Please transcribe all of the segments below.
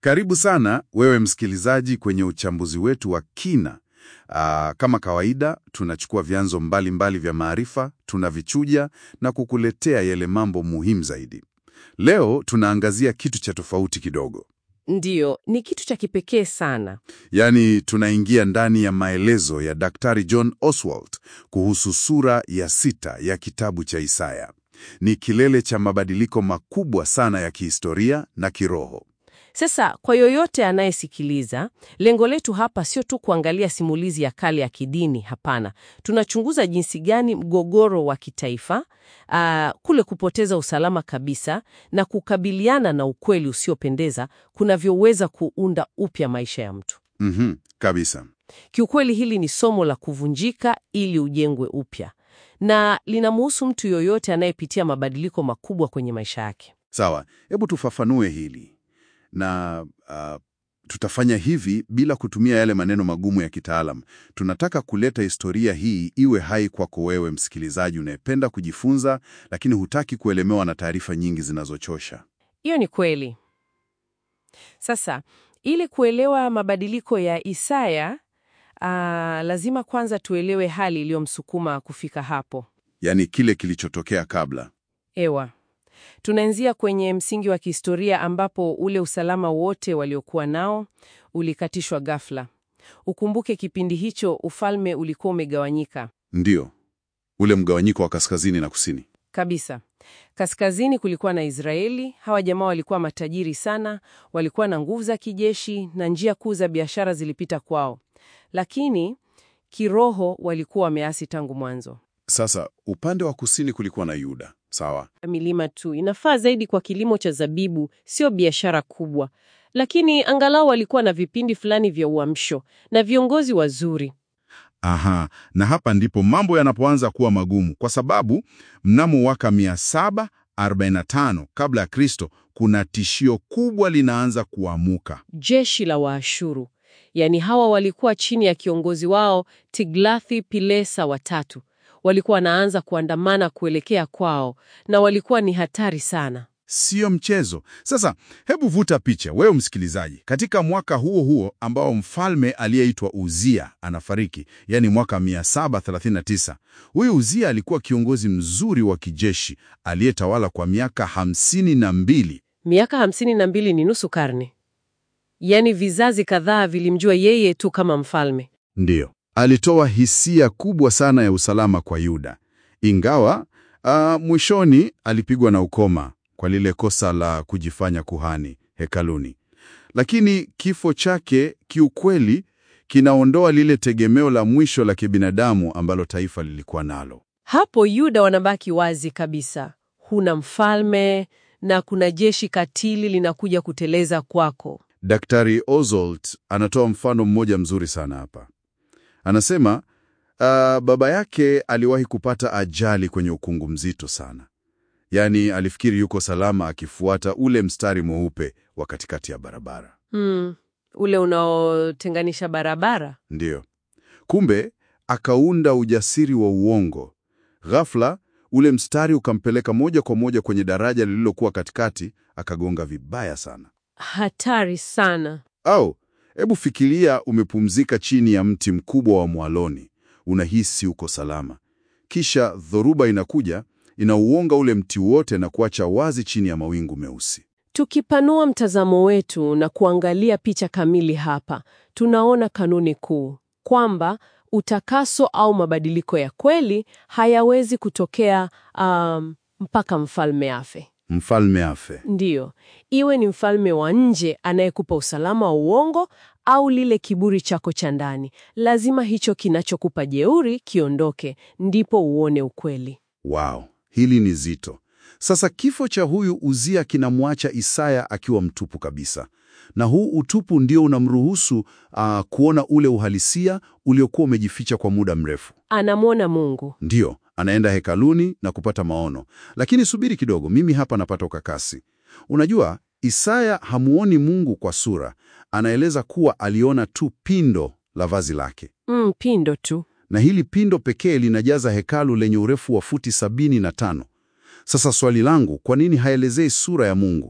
Karibu sana wewe msikilizaji kwenye uchambuzi wetu wa kina. Aa, kama kawaida tunachukua vyanzo mbalimbali mbali vya maarifa, tunavichuja na kukuletea yale mambo muhimu zaidi. Leo tunaangazia kitu cha tofauti kidogo. Ndiyo, ni kitu cha kipekee sana. Yaani tunaingia ndani ya maelezo ya Daktari John Oswald kuhusu sura ya sita ya kitabu cha Isaya. Ni kilele cha mabadiliko makubwa sana ya kihistoria na kiroho. Sasa kwa yoyote anayesikiliza, lengo letu hapa sio tu kuangalia simulizi ya kale ya kidini. Hapana, tunachunguza jinsi gani mgogoro wa kitaifa, aa, kule kupoteza usalama kabisa na kukabiliana na ukweli usiopendeza kunavyoweza kuunda upya maisha ya mtu. Mhm, kabisa. Kiukweli hili ni somo la kuvunjika ili ujengwe upya, na linamhusu mtu yoyote anayepitia mabadiliko makubwa kwenye maisha yake. Sawa, hebu tufafanue hili na uh, tutafanya hivi bila kutumia yale maneno magumu ya kitaalam. Tunataka kuleta historia hii iwe hai kwako wewe msikilizaji unayependa kujifunza, lakini hutaki kuelemewa na taarifa nyingi zinazochosha. Hiyo ni kweli. Sasa ili kuelewa mabadiliko ya Isaya, aa, lazima kwanza tuelewe hali iliyomsukuma kufika hapo. Yaani kile kilichotokea kabla. Ewa, tunaanzia kwenye msingi wa kihistoria ambapo ule usalama wote waliokuwa nao ulikatishwa ghafla. Ukumbuke kipindi hicho ufalme ulikuwa umegawanyika Ndiyo, ule mgawanyiko wa kaskazini na kusini. kabisa. Kaskazini kulikuwa na Israeli. Hawa jamaa walikuwa matajiri sana, walikuwa na nguvu za kijeshi na njia kuu za biashara zilipita kwao, lakini kiroho walikuwa wameasi tangu mwanzo. Sasa upande wa kusini kulikuwa na Yuda. Sawa. Milima tu inafaa zaidi kwa kilimo cha zabibu, sio biashara kubwa, lakini angalau walikuwa na vipindi fulani vya uamsho na viongozi wazuri. Aha, na hapa ndipo mambo yanapoanza kuwa magumu kwa sababu mnamo mwaka 745 kabla ya Kristo kuna tishio kubwa linaanza kuamuka. Jeshi la Waashuru, yaani hawa walikuwa chini ya kiongozi wao Tiglathi Pilesa watatu, walikuwa wanaanza kuandamana kuelekea kwao, na walikuwa ni hatari sana. Sio mchezo. Sasa hebu vuta picha wewe msikilizaji, katika mwaka huo huo ambao mfalme aliyeitwa Uzia anafariki, yani mwaka 739. Huyu Uzia alikuwa kiongozi mzuri wa kijeshi aliyetawala kwa miaka hamsini na mbili. Miaka hamsini na mbili ni nusu karne, yaani vizazi kadhaa vilimjua yeye tu kama mfalme. Ndiyo, alitoa hisia kubwa sana ya usalama kwa Yuda, ingawa ah, mwishoni alipigwa na ukoma kwa lile kosa la kujifanya kuhani hekaluni. Lakini kifo chake kiukweli kinaondoa lile tegemeo la mwisho la kibinadamu ambalo taifa lilikuwa nalo. Hapo Yuda wanabaki wazi kabisa, huna mfalme na kuna jeshi katili linakuja kuteleza kwako. Daktari Oswald anatoa mfano mmoja mzuri sana hapa. Anasema ah, baba yake aliwahi kupata ajali kwenye ukungu mzito sana. Yaani alifikiri yuko salama akifuata ule mstari mweupe wa katikati ya barabara. Hmm, ule unaotenganisha barabara. Ndiyo. Kumbe akaunda ujasiri wa uongo. Ghafla ule mstari ukampeleka moja kwa moja kwenye daraja lililokuwa katikati, akagonga vibaya sana. Hatari sana. Au hebu fikiria, umepumzika chini ya mti mkubwa wa mwaloni, unahisi uko salama, kisha dhoruba inakuja inauonga ule mti wote na kuacha wazi chini ya mawingu meusi. Tukipanua mtazamo wetu na kuangalia picha kamili hapa, tunaona kanuni kuu kwamba utakaso au mabadiliko ya kweli hayawezi kutokea um, mpaka mfalme afe. Mfalme afe. Ndiyo, iwe ni mfalme wa nje anayekupa usalama wa uongo au lile kiburi chako cha ndani, lazima hicho kinachokupa jeuri kiondoke, ndipo uone ukweli. Wow, hili ni zito. Sasa kifo cha huyu Uzia kinamwacha Isaya akiwa mtupu kabisa, na huu utupu ndio unamruhusu ah, kuona ule uhalisia uliokuwa umejificha kwa muda mrefu. Anamwona Mungu. Ndiyo, anaenda hekaluni na kupata maono. Lakini subiri kidogo, mimi hapa napata ukakasi. Unajua, Isaya hamuoni Mungu kwa sura, anaeleza kuwa aliona tu pindo la vazi lake, Mm, pindo tu. na hili pindo pekee linajaza hekalu lenye urefu wa futi sabini na tano. Sasa swali langu, kwa nini haelezei sura ya Mungu?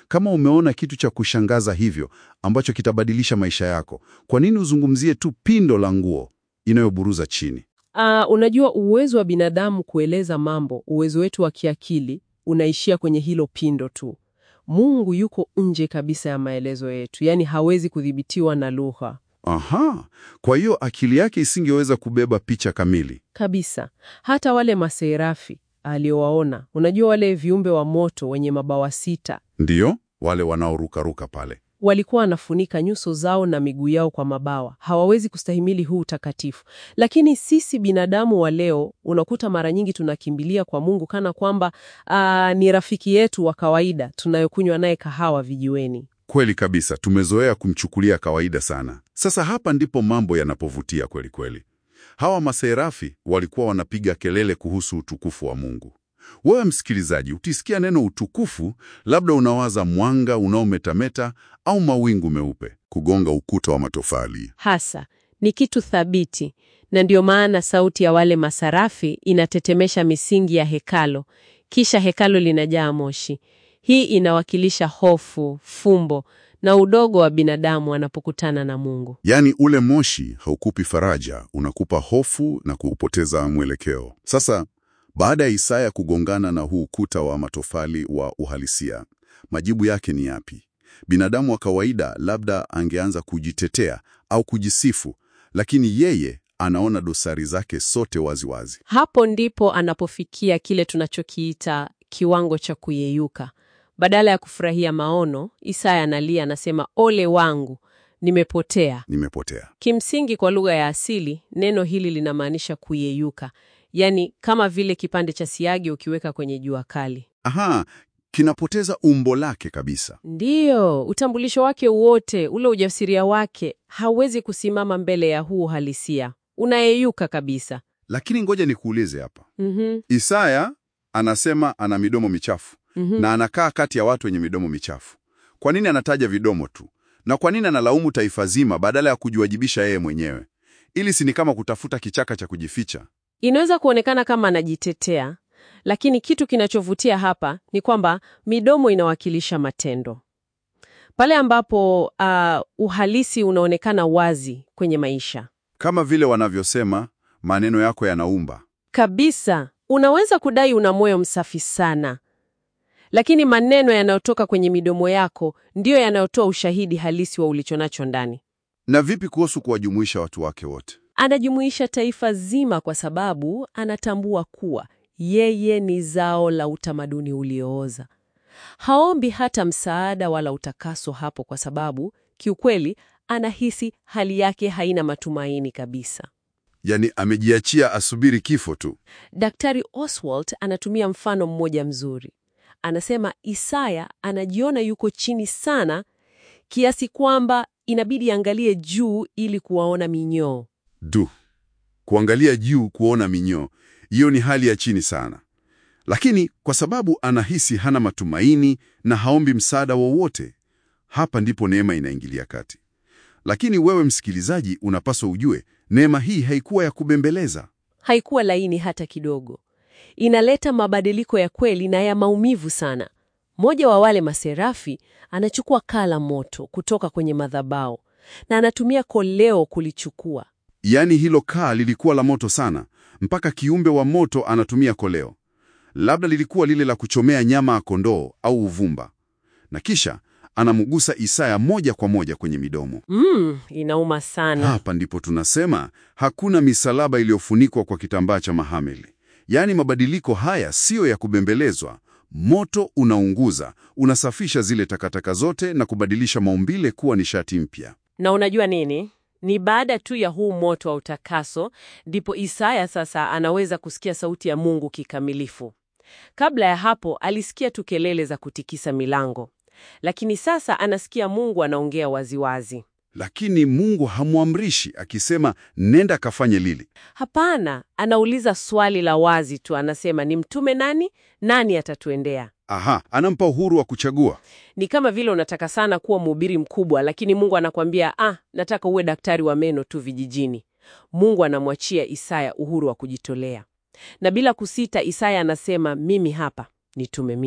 Kama umeona kitu cha kushangaza hivyo ambacho kitabadilisha maisha yako, kwa nini uzungumzie tu pindo la nguo inayoburuza chini? Ah, unajua uwezo wa binadamu kueleza mambo, uwezo wetu wa kiakili unaishia kwenye hilo pindo tu. Mungu yuko nje kabisa ya maelezo yetu, yaani hawezi kudhibitiwa na lugha Aha, kwa hiyo akili yake isingeweza kubeba picha kamili. kabisa. Hata wale maserafi aliowaona, unajua wale viumbe wa moto wenye mabawa sita, Ndiyo, wale wanaorukaruka pale. walikuwa wanafunika nyuso zao na miguu yao kwa mabawa. Hawawezi kustahimili huu utakatifu. Lakini sisi binadamu wa leo, unakuta mara nyingi tunakimbilia kwa Mungu kana kwamba ah, ni rafiki yetu wa kawaida tunayokunywa naye kahawa vijiweni. Kweli kabisa, tumezoea kumchukulia kawaida sana. Sasa hapa ndipo mambo yanapovutia kweli kweli. Hawa maserafi walikuwa wanapiga kelele kuhusu utukufu wa Mungu. Wewe msikilizaji, ukisikia neno utukufu, labda unawaza mwanga unaometameta au mawingu meupe kugonga ukuta wa matofali. Hasa ni kitu thabiti, na ndio maana sauti ya wale masarafi inatetemesha misingi ya hekalo, kisha hekalo linajaa moshi. Hii inawakilisha hofu, fumbo na udogo wa binadamu anapokutana na Mungu. Yaani ule moshi haukupi faraja, unakupa hofu na kuupoteza mwelekeo. Sasa baada ya Isaya kugongana na huu ukuta wa matofali wa uhalisia, majibu yake ni yapi? Binadamu wa kawaida labda angeanza kujitetea au kujisifu, lakini yeye anaona dosari zake sote waziwazi wazi. Hapo ndipo anapofikia kile tunachokiita kiwango cha kuyeyuka. Badala ya kufurahia maono, Isaya analia, anasema ole wangu, nimepotea. Nimepotea. Kimsingi, kwa lugha ya asili, neno hili linamaanisha kuyeyuka, yaani kama vile kipande cha siagi ukiweka kwenye jua kali. Aha, kinapoteza umbo lake kabisa. Ndiyo, utambulisho wake wote, ule ujasiria wake, hauwezi kusimama mbele ya huu uhalisia, unayeyuka kabisa. Lakini ngoja nikuulize hapa. Mhm, Isaya anasema ana midomo michafu mhm. na anakaa kati ya watu wenye midomo michafu. Kwa nini anataja vidomo tu? Na kwa nini analaumu taifa zima badala ya kujiwajibisha yeye mwenyewe? Ili si ni kama kutafuta kichaka cha kujificha? Inaweza kuonekana kama anajitetea, lakini kitu kinachovutia hapa ni kwamba midomo inawakilisha matendo. Pale ambapo ah, uhalisi unaonekana wazi kwenye maisha Kama vile wanavyosema, maneno yako yanaumba. kabisa. Unaweza kudai una moyo msafi sana, lakini maneno yanayotoka kwenye midomo yako ndiyo yanayotoa ushahidi halisi wa ulichonacho ndani. Na vipi kuhusu kuwajumuisha watu wake wote? Anajumuisha taifa zima kwa sababu anatambua kuwa yeye ni zao la utamaduni uliooza. Haombi hata msaada wala utakaso hapo kwa sababu kiukweli anahisi hali yake haina matumaini kabisa. Yaani amejiachia asubiri kifo tu. Daktari Oswald anatumia mfano mmoja mzuri. Anasema Isaya anajiona yuko chini sana kiasi kwamba inabidi angalie juu ili kuwaona minyoo. Du, kuangalia juu kuona minyoo, hiyo ni hali ya chini sana. Lakini kwa sababu anahisi hana matumaini na haombi msaada wowote, hapa ndipo neema inaingilia kati. Lakini wewe msikilizaji, unapaswa ujue neema hii haikuwa ya kubembeleza. Haikuwa laini hata kidogo. Inaleta mabadiliko ya kweli na ya maumivu sana. Mmoja wa wale maserafi anachukua kaa la moto kutoka kwenye madhabahu na anatumia koleo kulichukua. Yaani hilo kaa lilikuwa la moto sana, mpaka kiumbe wa moto anatumia koleo. Labda lilikuwa lile la kuchomea nyama ya kondoo au uvumba. Na kisha anamgusa Isaya moja kwa moja kwenye midomo. Mm, inauma sana. Hapa ndipo tunasema hakuna misalaba iliyofunikwa kwa kitambaa cha mahameli. Yaani mabadiliko haya siyo ya kubembelezwa. Moto unaunguza, unasafisha zile takataka zote na kubadilisha maumbile kuwa nishati mpya. Na unajua nini? Ni baada tu ya huu moto wa utakaso ndipo Isaya sasa anaweza kusikia sauti ya Mungu kikamilifu. Kabla ya hapo alisikia tu kelele za kutikisa milango, lakini sasa anasikia Mungu anaongea waziwazi. Lakini Mungu hamwamrishi akisema nenda kafanye lili. Hapana, anauliza swali la wazi tu, anasema ni mtume nani? Nani atatuendea? Aha, anampa uhuru wa kuchagua. Ni kama vile unataka sana kuwa mhubiri mkubwa, lakini Mungu anakwambia ah, nataka uwe daktari wa meno tu vijijini. Mungu anamwachia Isaya uhuru wa kujitolea, na bila kusita Isaya anasema mimi hapa, nitume mimi.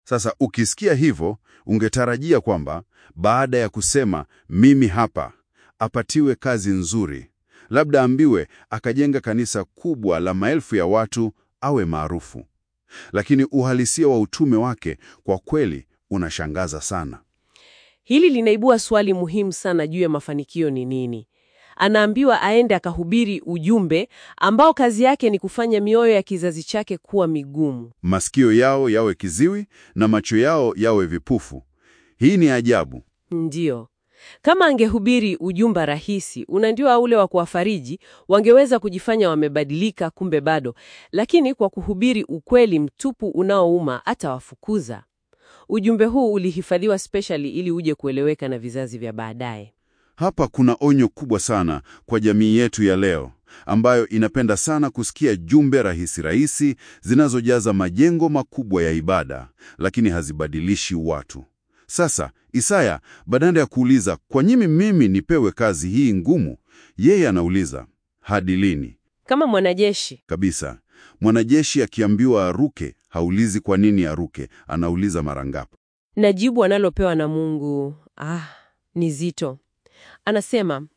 Sasa ukisikia hivyo, ungetarajia kwamba baada ya kusema mimi hapa, apatiwe kazi nzuri, labda ambiwe akajenga kanisa kubwa la maelfu ya watu, awe maarufu. Lakini uhalisia wa utume wake kwa kweli unashangaza sana. Hili linaibua swali muhimu sana juu ya mafanikio ni nini. Anaambiwa aende akahubiri ujumbe ambao kazi yake ni kufanya mioyo ya kizazi chake kuwa migumu. Masikio yao yawe kiziwi na macho yao yawe vipufu. Hii ni ajabu. Ndiyo. Kama angehubiri ujumbe rahisi, unandio ule wa kuwafariji, wangeweza kujifanya wamebadilika, kumbe bado. Lakini kwa kuhubiri ukweli mtupu unaouma, atawafukuza. Ujumbe huu ulihifadhiwa specially ili uje kueleweka na vizazi vya baadaye. Hapa kuna onyo kubwa sana kwa jamii yetu ya leo ambayo inapenda sana kusikia jumbe rahisi rahisi zinazojaza majengo makubwa ya ibada, lakini hazibadilishi watu. Sasa Isaya badala ya kuuliza kwa nini mimi nipewe kazi hii ngumu, yeye anauliza hadi lini? Kama mwanajeshi Kabisa, mwanajeshi akiambiwa aruke haulizi kwa nini aruke, anauliza mara ngapi. na jibu analopewa na Mungu ah, ni zito. Anasema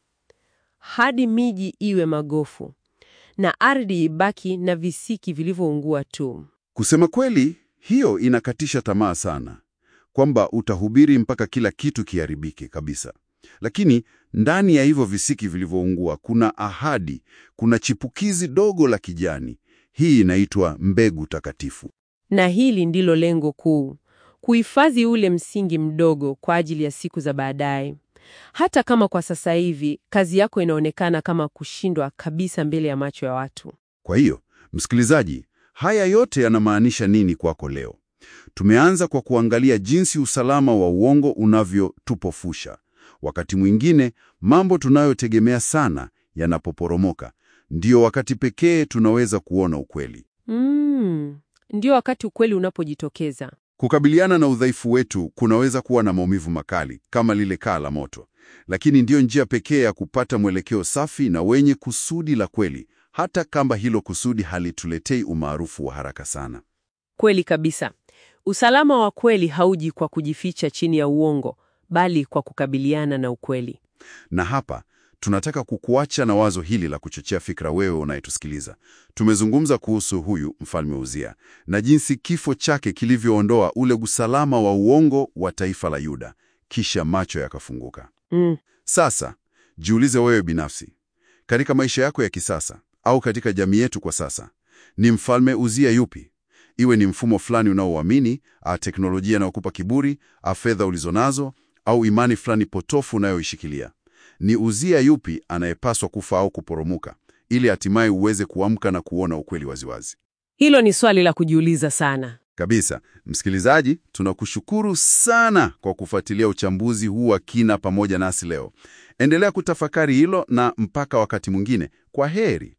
hadi miji iwe magofu na ardhi ibaki na visiki vilivyoungua tu. Kusema kweli, hiyo inakatisha tamaa sana, kwamba utahubiri mpaka kila kitu kiharibike kabisa. Lakini ndani ya hivyo visiki vilivyoungua kuna ahadi, kuna chipukizi dogo la kijani. Hii inaitwa mbegu takatifu. Na hili ndilo lengo kuu, kuhifadhi ule msingi mdogo kwa ajili ya siku za baadaye. Hata kama kwa sasa hivi kazi yako inaonekana kama kushindwa kabisa mbele ya macho ya watu. Kwa hiyo, msikilizaji, haya yote yanamaanisha nini kwako leo? Tumeanza kwa kuangalia jinsi usalama wa uongo unavyotupofusha. Wakati mwingine mambo tunayotegemea sana yanapoporomoka, ndio wakati pekee tunaweza kuona ukweli. Mm, ndio wakati ukweli unapojitokeza. Kukabiliana na udhaifu wetu kunaweza kuwa na maumivu makali kama lile kaa la moto, lakini ndiyo njia pekee ya kupata mwelekeo safi na wenye kusudi la kweli, hata kama hilo kusudi halituletei umaarufu wa haraka sana. Kweli kabisa. Usalama wa kweli hauji kwa kujificha chini ya uongo, bali kwa kukabiliana na ukweli. Na hapa tunataka kukuacha na wazo hili la kuchochea fikra, wewe unayetusikiliza. Tumezungumza kuhusu huyu mfalme Uzia na jinsi kifo chake kilivyoondoa ule usalama wa uongo wa taifa la Yuda, kisha macho yakafunguka. Mm. Sasa jiulize wewe binafsi, katika maisha yako ya kisasa au katika jamii yetu kwa sasa, ni mfalme Uzia yupi? Iwe ni mfumo fulani unaoamini, a teknolojia inayokupa kiburi, a fedha ulizonazo, au imani fulani potofu unayoishikilia. Ni Uzia yupi anayepaswa kufa au kuporomoka ili hatimaye uweze kuamka na kuona ukweli waziwazi? Hilo ni swali la kujiuliza sana. Kabisa. Msikilizaji, tunakushukuru sana kwa kufuatilia uchambuzi huu wa kina pamoja nasi leo. Endelea kutafakari hilo na mpaka wakati mwingine, kwa heri.